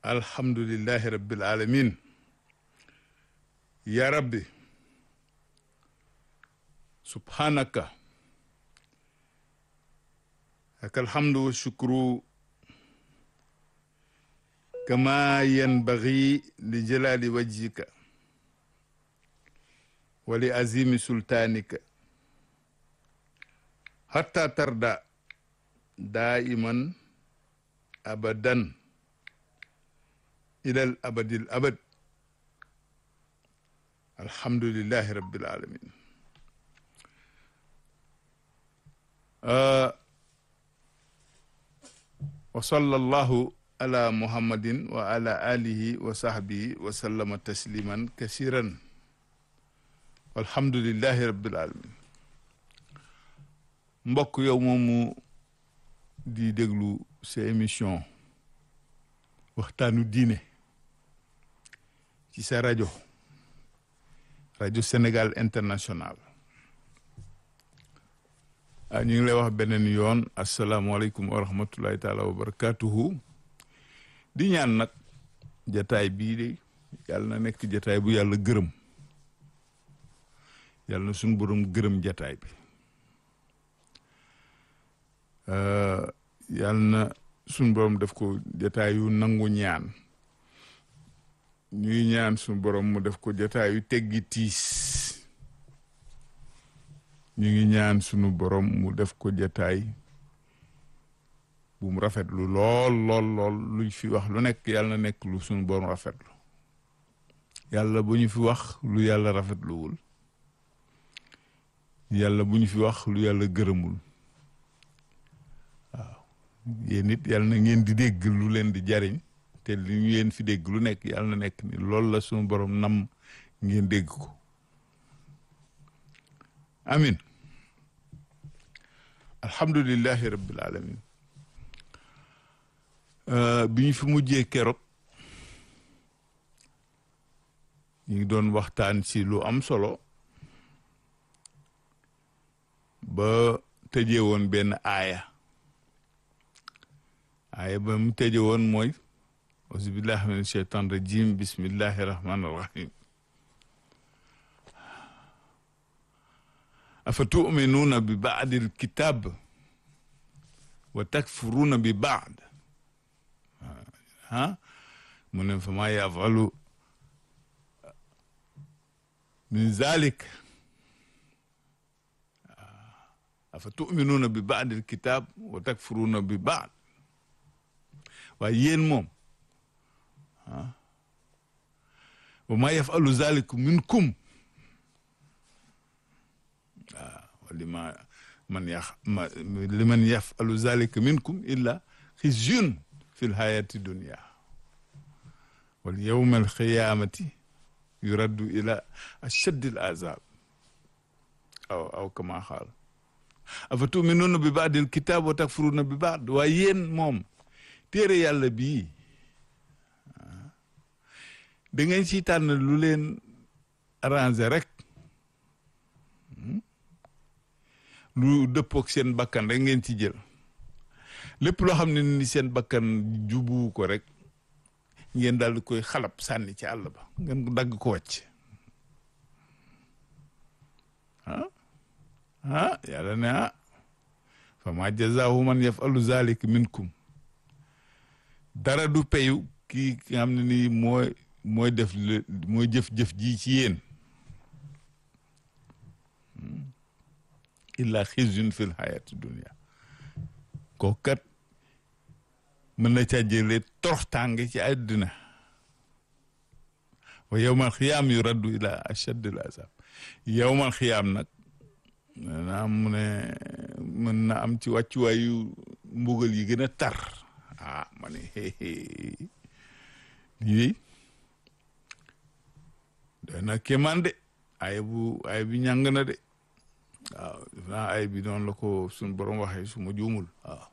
alhamdulillahi rabbil alamin ya rabbi subhanaka laka alhamdu wa shukru kama yanbaghi li jalali wajhika wa li azimi sultanika hatta tarda daiman abadan ilal abadil abad alhamdulillahi rabbil alamin wa sallallahu ala muhammadin wa ala alihi wa sahbihi wa sallama tasliman kasiran walhamdulillahi rabbil alamin mbokk yow moomu di déglu sa émission waxtaanu diine ci sa rajo rajo Sénégal international ah ñu ngi lay wax beneen yoon asalaamualeykum wa rahmatullahi taala wa barakatuhu di ñaan nag jataay bii de yàlla na nekk jataay bu yàlla gërëm yàlla na suñu borom gërëm jataay bi yàlla na suñu borom def ko jataay yu nangu ñaan ñuy ñaan suñu borom mu def ko jataay yu teggi tiis ñu ngi ñaan sunu borom mu def ko jataay bu mu rafetlu lool lool lool luñ fi wax lu nekk yàlla na nekk lu sunu borom rafetlu yàlla bu ñu fi wax lu yàlla rafetluwul yàlla bu ñu fi wax lu yàlla gërëmul waaw yéen it yàlla na ngeen di dégg lu leen di jariñ te li ñu leen fi dégg lu nekk yàlla na nekk ni loolu la sunu borom nam ngeen dégg ko amin alhamdulillahi rabbil alamin bi ñu fi mujjee keroog ñu ngi doon waxtaan ci lu am solo ba tëjee woon benn aaya aaya ba mu tëjee woon mooy auzubillahi min sheytan rajim bismillahi rahmani rahim afa tuminuuna bi baadi alkitab wa takfuruuna bi baad ah mu ne fa maa yafalu min zalik afa tuminuuna bi baadi alkitab wa takfuruuna bi baad waaye yéen moom ah wa maa yafalu zalikum minkum lima man yax ma liman yafalu zalika minkum illa xizyun fi lxayati dunia wal yowma alqiyamati yuraddu ila ashaddi al azab aw aw kama xaal afa tuminuuna bi baadi alkitab wa takfuruuna bi baad waaye yéen moom téere yàlla bii da ngeen ci tànn lu leen arrangé rek lu dëppook seen bakkan rek ngeen ci jël lépp loo xam ne ni seen bakkan jubu ko rek ngeen daal di koy xalab sànni ci àll ba ngeen ko dagg ko wàcc ah ah yàlla ne ah fa ma jazaahu man yafalu zalik minkum dara du peyu kii nga xam ne nii mooy mooy def mooy jëf-jëf ji ci yéen illa xizyun fil hayati dunia kooku kat mën na caa jëlee toroxtaange ci àddina wa yowmal xiyaam yu raddu ila achaddil azab yowmal xiyaam nag naa mu ne mën na am ci wàccuwaayu mbugal yi gën a tar ah ma ne lii doy na kéemaan de ay bu ay bi ñàng na de waaw def naa ay bi noonu la ko suñ borom waxee su ma juumul waaw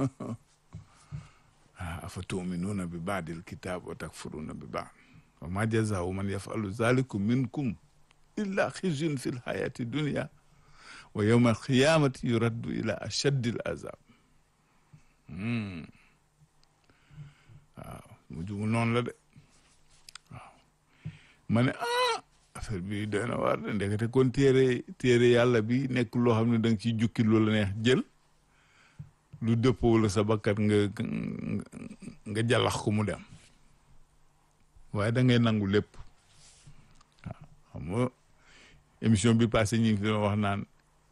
ah afa tuminuuna bi baadil kitaab wa takfuruuna bi baad wa ma jazaau man yafalu zalikum minkum illa xizyun fi lxayati dunia wa yowma alqiyamati yuraddu ila ashaddi al azab waaw mu du noonu la de waaw ma ne ah affaire bi doy na waar de ndekete kon téere téere yàlla bi nekk loo xam ne da nga ciy jukki lu la neex jël lu dëppoo la sa bakkat nga nga jàllax ko mu dem waaye da ngay nangu lépp waaw xam nga émission bi passé ñu ngi fi doon wax naan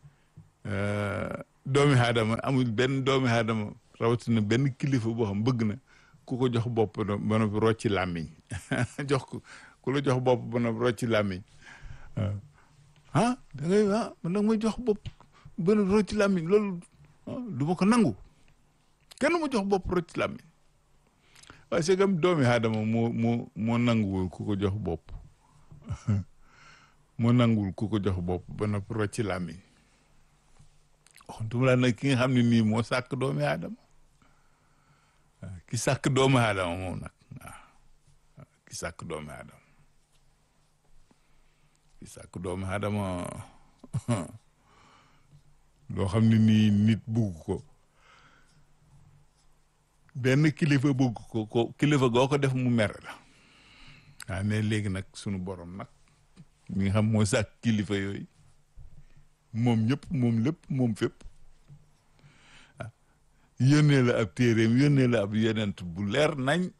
doomi aadama amul benn doomi aadama rawatina benn kilifa boo xam bëgg na ku ko jox bopp ba noppi rocci làmmiñ jox ko ku la jox bopp ba noppi rocci làmmiñ ah da ngay ah man da nga may jox bopp ba noppi rocci làmmiñ loolu du ma ko nangu kenn ma jox bopp rocci làmmiñ waaye c'est comme doomi aadama moo moo moo nanguwul ku ko jox bopp moo nanguwul ku ko jox bopp ba noppi rocci làmmiñ waxantuma laa nag ki nga xam ne nii moo sàkk doomi aadama ki sàkk doomi aadama moom nag waaw ki sàkk doomi aadama ki sàkk doomi aadama loo xam ne nii nit bugg ko benn kilifa bugg ko ko kilifa goo ko def mu mere la waaw ne léegi nag sunu borom nag mi nga xam moo sàkk kilifa yooyu moom ñëpp moom lépp moom fépp ah yónnee la ab téeréem yónnee la ab yonent bu leer nañ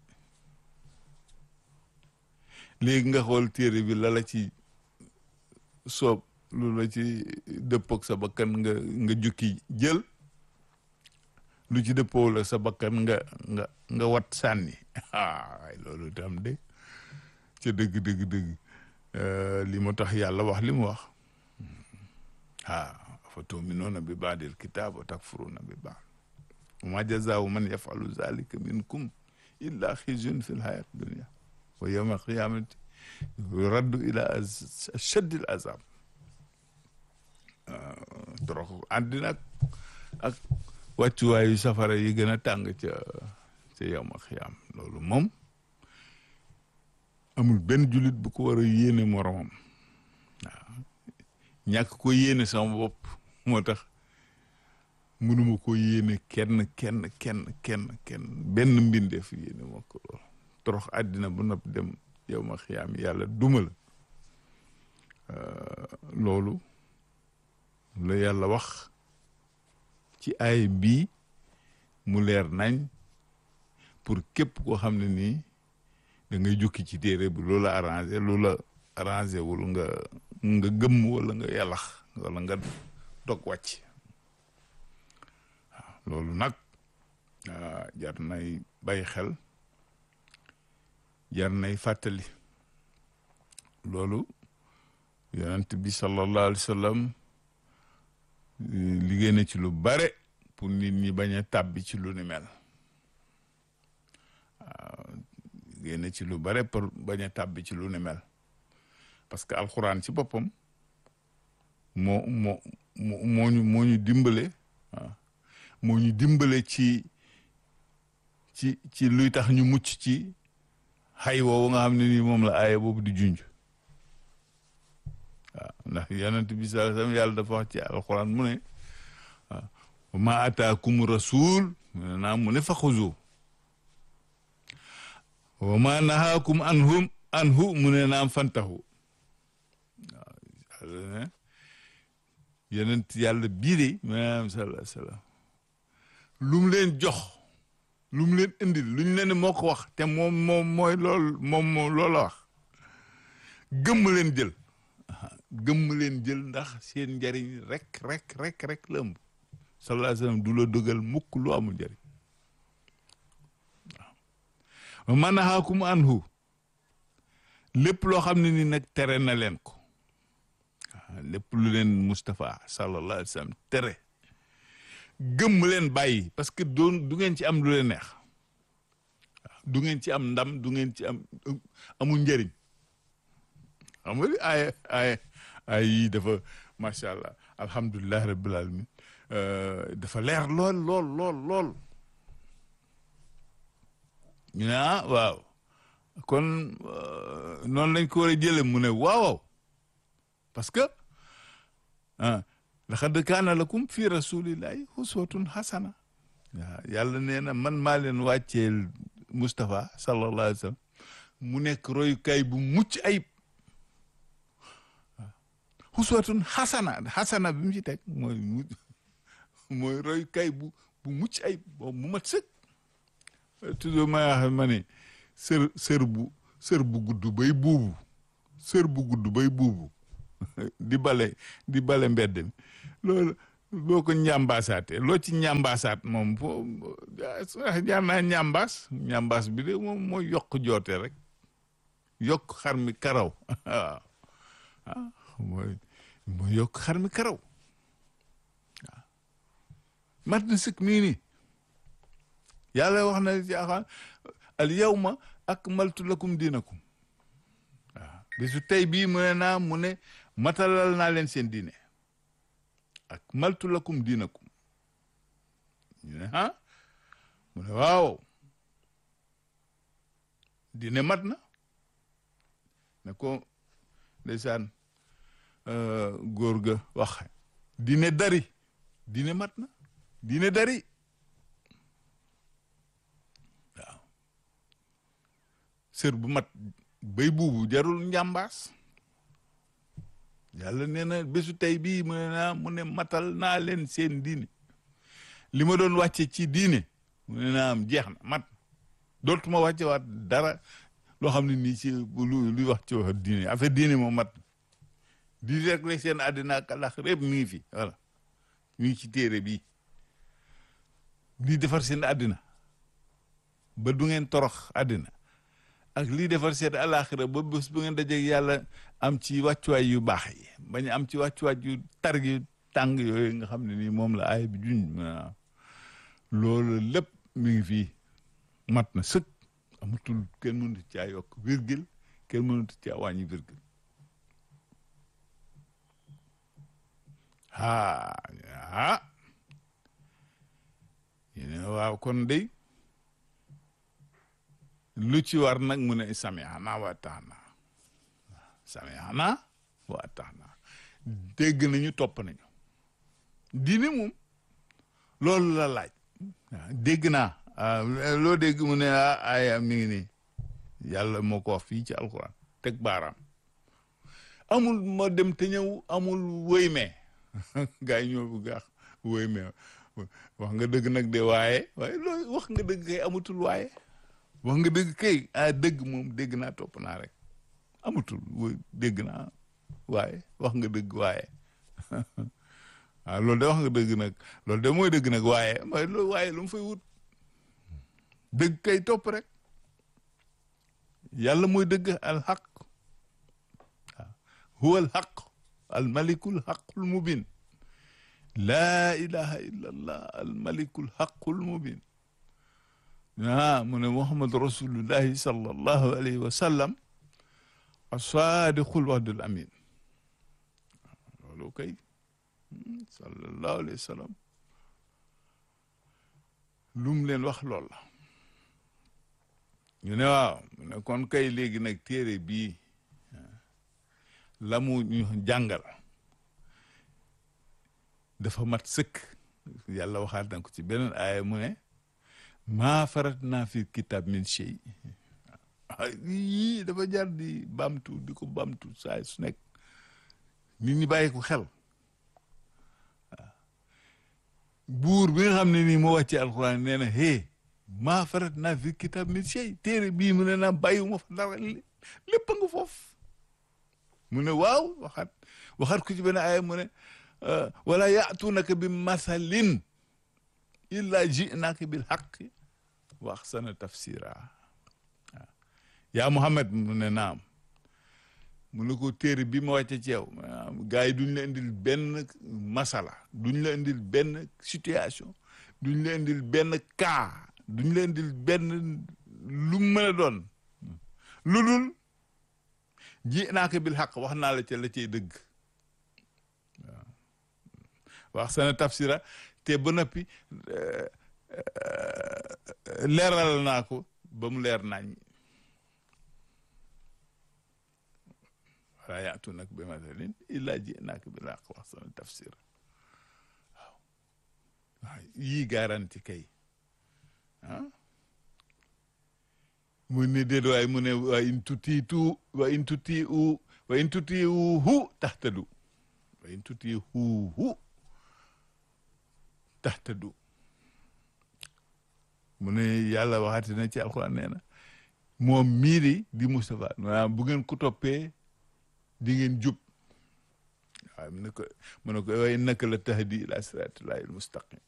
léegi nga xool téere bi la la ci soob lu la ci dëppoog sa bakkan nga nga jukki jël lu ci dëppoo la sa bakkan nga nga nga wat sànni ah waay loolu tam de ca dëgg dëgg dëgg li mu tax yàlla wax li mu wax ah afa tuminuuna bi baadil kitaab wa takfuruuna bi baad wa ma jazaau man yafalu zalika minkum illa xizyun fi lxayat dunia wa yowma alqiyamati raddu ila achaddil azab torox àddina ak ak wàccuwaayu safara yi gën a tàng ca ca yowma alqiyam loolu moom amul benn jullit bu ko war a yéene moromam waaw ñàkk ko yéene sama bopp moo tax mënuma ko yéene kenn kenn kenn kenn kenn benn mbindeef yéene moo ko lool torox àddina bu nopp dem yow ma xiyaam yàlla duma la loolu la yàlla wax ci ay bii mu leer nañ pour képp koo xam ne nii da ngay jukki ci téere bi loola arrangé loola arrangé wul nga nga gëmm wala nga yàllax wala nga dog wàcc waaw loolu nag jar nay bàyyi xel jar nay fàttali loolu yonent bi sallallahu alayhi wa sallam liggéey na ci lu bare pour nit ñi bañ a tàbbi ci lu ni mel waaw liggéey na ci lu bare pour bañ a tàbbi ci lu ni mel parce que alxuraan ci boppam moo moo moo ñu moo ñu dimbale waaw moo ñu dimbale ci ci ci luy tax ñu mucc ci xay woowu nga xam ne nii moom la aaya boobu di junj waaw ndax yonent bi sallallahu alayhi wasallam yàlla dafa wax ci alxuraan mu ne waaw wa ma ataakum rasul mu ne naa mu ne fa xuzu wa ma nahaakum anhum anhu mu ne naam fantahu waaw yonent yàlla bii de maanaam sallallahu alayhi wasallam lu mu leen jox lu mu leen indil lu ñu leen moo ko wax te moom moom mooy lool moom moom loola wax gëmm leen jël gëmm leen jël ndax seen njariñ rek rek rek rek la ëmb sallallahu alayhi wasallam du la dogal mukk lu amul njariñ waaw man nahaakum anhu lépp loo xam ne ni nag tere na leen ko lépp lu leen Moustapha sallallahu alayhi wa sallam tere gëmm leen bàyyi parce que doon du ngeen ci am lu leen neex du ngeen ci am ndam du ngeen ci am amul njëriñ xam nga ay ay ay yii dafa macha allah alhamdulilah rabbil alamin dafa leer lool lool lool lool ñu ne ah waaw kon noonu lañ ko war a jële mu ne waaw parce que ah laqad kaana lakum fi rasulillahi uswatun hasana waaw yàlla nee na man maa leen wàcceel Moustapha sallallahu alayhi wa sallam mu nekk royukaay bu mucc ayib xuswatun xasana xasana bi mu ci teg mooy mu mooy royukaay bu bu mucc ayib boobu mu mat sëkk toujours may wax ma ne sër sër bu sër bu gudd bay buubu sër bu gudd bay buubu di bale di bale mbedd mi loolu boo ko ñambaasaatee loo ci ñambaasaat moom foo jaar naa ñambaas ñambaas bi de moom mooy yokk joote rek yokk xar mi karaw waaw ah mooy mooy yokk xar mi karaw waaw mat na sëkk mii nii yàlla wax na jaaxaan al yawma akmaltu lakum diinakum waaw bisu tey bii mu ne naa mu ne matalal naa leen seen diine akmaltu lakum diinakum ñu ne ah mu ne waaw diine mat na ne ko ndeysaan góor ga wax diine dari diine mat na diine dari waaw sër bu mat bay buubu jarul njàmbaas yàlla nee na bésu tey bii mu ne naa mu ne matal naa leen seen diine li ma doon wàcce ci diine mu ne naa am jeex na mat dootuma wàcce waat dara loo xam ne nii ci lu luy wax ci wax diine affaire diine moom mat di rek rek seen àddina ak alax répp mi ngi fi voilà mi ngi ci téere bii lii defar seen àddina ba du ngeen torox àddina ak lii defar seen alaxira ba bés bu ngeen dajeeg yàlla am ci wàccuwaay yu baax yi bañ am ci wàccuwaay yu tar yu tàng yooyu nga xam ne nii moom la aay bi juñ loolu lépp mi ngi fii mat na sëkk amatul kenn mënut caa yokk virgule kenn mënut caa wàññi virgule ah ah yéen waaw kon day lu ci war nag mu ne sami'na wa ata'na sami'na wa ata'na dégg nañu topp nañu diine moom loolu la laaj dégg naa loo dégg mu ne ah aya mi ngi nii yàlla moo ko wax fii ci alquran teg baaraam amul ma dem te ñëw amul wëy mee gaa yi ñoo bu gaax wëy mee wax nga dëgg nag de waaye waaye loolu wax nga dëgg kay amatul waaye wax nga dëgg kay ah dëgg moom dégg naa topp naa rek amatul dégg naa waaye wax nga dëgg waaye waaw loolu de wax nga dëgg nag loolu de mooy dëgg nag waaye mooy loolu waaye lu mu fay wut dëgg kay topp rek yàlla mooy dëgg al xaq waaw huwa al xaq al malikul xaqul mubin laa ilaha illa allah al malikul xaqul mubin ah mu ne muhammad rasulullahi sallallahu alayhi wa sallam asadiqul wahdul amin loolu kay sallallahu alayhi wa sallam lu mu leen wax lool la ñu ne waaw mu ne kon kay léegi nag téere bii la mu ñu jàngal dafa mat sëkk yàlla waxaat na ko ci beneen aaya mu ne maa farat naa fi kitab min shay yii dafa jar di bamtu di ko bamtu saa su nekk nit ñi bàyyi ko xel waaw buur bi nga xam ne nii moo wàcce alxuraan nee na hee maa farat naa fi kitab min shay téere bii mu ne naa bàyyiwuma fa dara lépp a nga foofu mu ne waaw waxaat waxaat ku ci benn aaya mu ne wala yaatuunaka bi masalin illa ji'naaka bil haqqi wa ahsana tafsira waaw yaa Muhammad mu ne naam mu ne ko téere bi ma wàcce ci yow gars yi duñ la indil benn masala duñ la indil benn situation duñ la indil benn cas duñ la indil benn lu mën a doon lu dul ji'naaka bil haqq wax naa la ca la cay dëgg waaw wax sana tafsira te ba noppi leeral naa ko ba mu leer nañ wala yaatu nag bi masalin illa ji'naaka bil haqq wax sana tafsira waaw waaw yii garanti kay ah mu ne déet waaye mu ne wa in tutiitu wa in tutiu wa in tutiuhu tahtadu wa in tutiuhu tahtadu mu ne yàlla waxati na ci alxuraan nee na moom mii di di Moustapha maanaam bu ngeen ko toppee di ngeen jub waaw mu ne ko mu ne ko wa innaka la tahdi ila siratillahi almustaqim